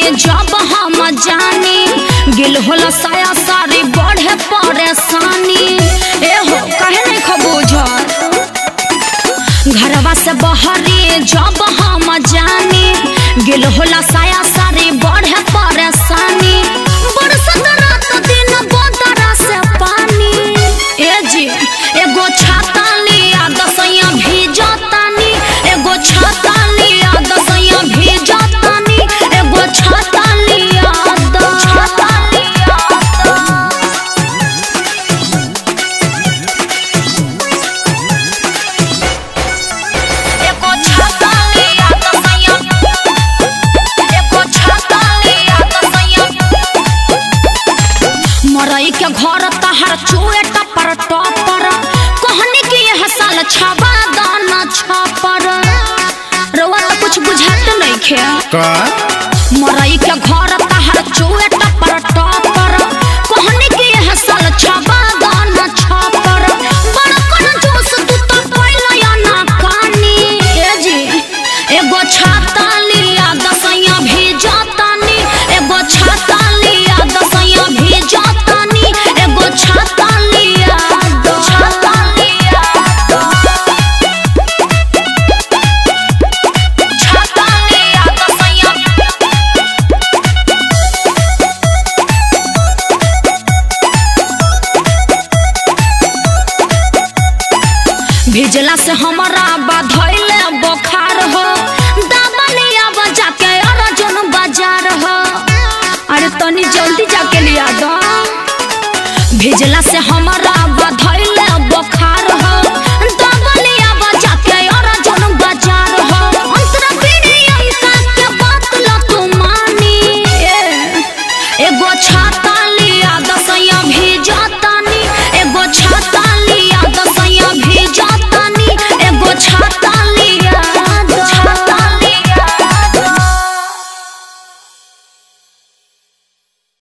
जब हम जानी गिल होला साया सारी बढ़े परेशानी ए हो कहे नहीं खबूझर घरवा से बहरी जब हम जानी गिल होला साया सारी बढ़े परेशानी बरसत रात दिन बदरा से पानी ए जी एगो छाता लिया दसैया भीजतानी एगो छाता लिया दसैया भीजतानी एगो छाता लिया द छाता लिया द एको छाता लिया दसैया एको छाता लिया दसैया मरई के घर तहर चूहे टपर टपर कहनी कि यह साल छबा दाना छपर रउआ तो कुछ बुझात नहीं खे का मरई के घर तहर चूहे टपर टपर कहनी कि यह साल छबा दाना छपर बड़कन जोश तू तो पहले या ना कानी ए जी एगो छाता लिया दसैया भेजतानी एगो छाता लिया दसैया भेजतानी एगो छाता लिया द छाता लिया द छाता लिया दसैया भेजला से हमारा बधैले बुखार हो दबलिया बजा के अर्जुन बाजार हो अरे तनी जल्दी जाके लिया दो भेजला से हमारा